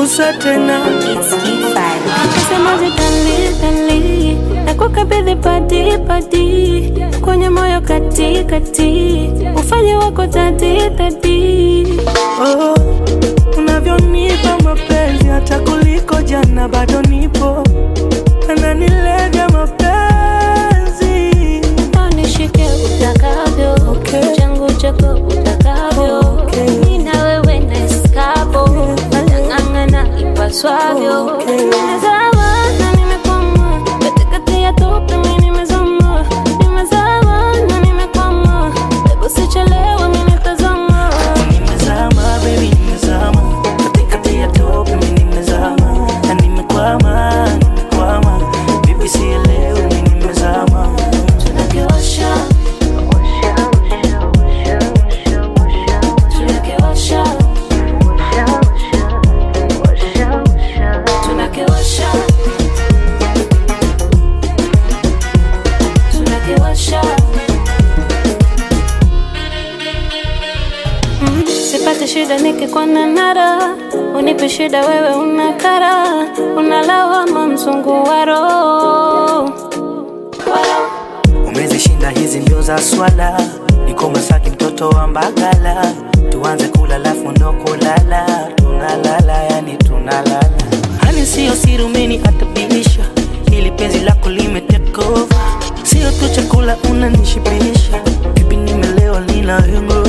gusa tena It's E5. Nasemaje dali dali, nakukabidhi padi padi, kwenye moyo kati kati, ufanye wako dadi dadi. oh, unavyonipa mapenzi hata kuliko jana bado nipo ananilevya mapenzi Nishike utakavyo, Okay. changu chako utakavyo, Okay. mimi na wewe na eskapo, ng'ang'ana ipaswavyo. Okay. Nimezama na nimekwama, katikati ya tope mimi nimezama, nimezama na nimekwama, hebu sichelewe mimi nitazama. nimezama baby nimezama katikati ya tope mi nimezama na nimekwama nimekwama bibi sielewi mi nimezama Tunakiwasha, tunakiwasha, tunakiwasha, tunakiwasha. Mm, Sipate shida nikikwana nara, unipe shida wewe unakara, unalawama mzungu wa roho umezishinda hizi mbio za swala niko masaki mtoto wa mbagala tuanze kula lafu ndo kulala tunalala yani tunalala hani siyo siri umeniadabisha ili penzi lako limetekova sio tu chakula unanishibisha bibi nimelewa nina hengo